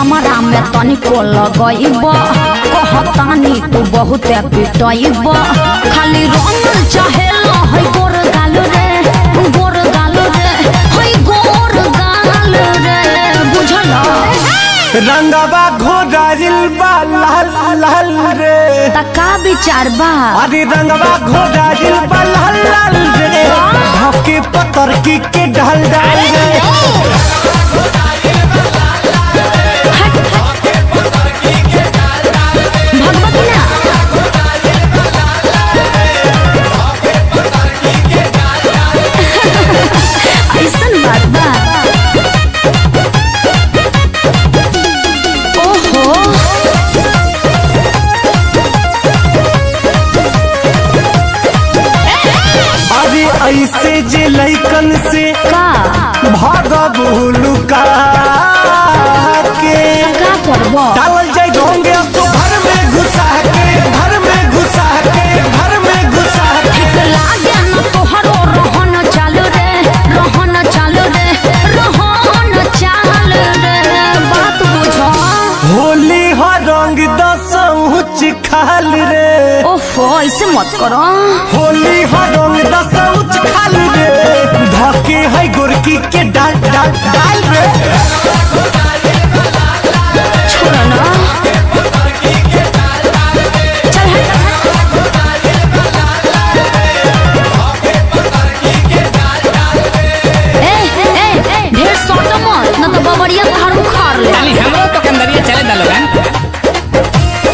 हमारा में तनिको लगइब कहतानी तू बहुत पिटइब खाली रंग चाहे है गोर गाल रे गोर गाल रे है गोर गाल रे बुझल रंगवा घोड़ाइल बा लाल लाल रे तका विचार बा अरे रंगवा घोड़ाइल बा लाल लाल रे धके पतर की के ढल डाल रे भगवती ना ऐसन बात बा ओहो अरे ऐसे जे लैकन से का भागबू लुका के का करबो डालल जाए ढोंगे तो घर में घुसा के घर में घुसा के घर में घुसा के लागे न तोहरो रहन चालू रे रहन चालू रे रहन चाल रे बात बुझो होली हो रंग दसौच खाल रे ओफो ऐसे मत करो होली हो रंग दसौच खाल रे धके है गोरकी के डाल डाल डाल रे छोड़ ना चल हट ए ए ए ढेर सोटो मत न तो बबरिया थारू खार ले खाली हमरो तो कंदरिया चले दा लोगन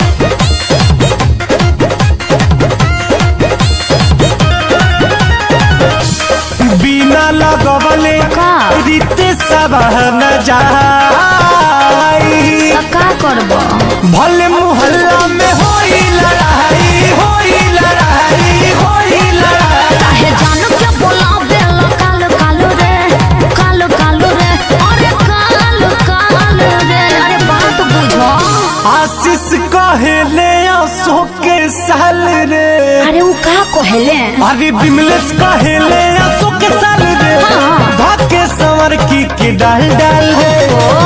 बिना लगवले का? रीते सब न जाई त का करबो भले मोहल्ला में होई लड़ाई होई लड़ाई होई लड़ाई काहे जान के बोलावे ला काल काल रे काल काल रे अरे काल काल रे अरे बात बुझो आशीष कहेले आंसू के साल रे अरे उ का कहेले अरे बिमलेश कहेले आंसू के साल रे हाँ। भाग के संवर की के डाल डाल रे ओ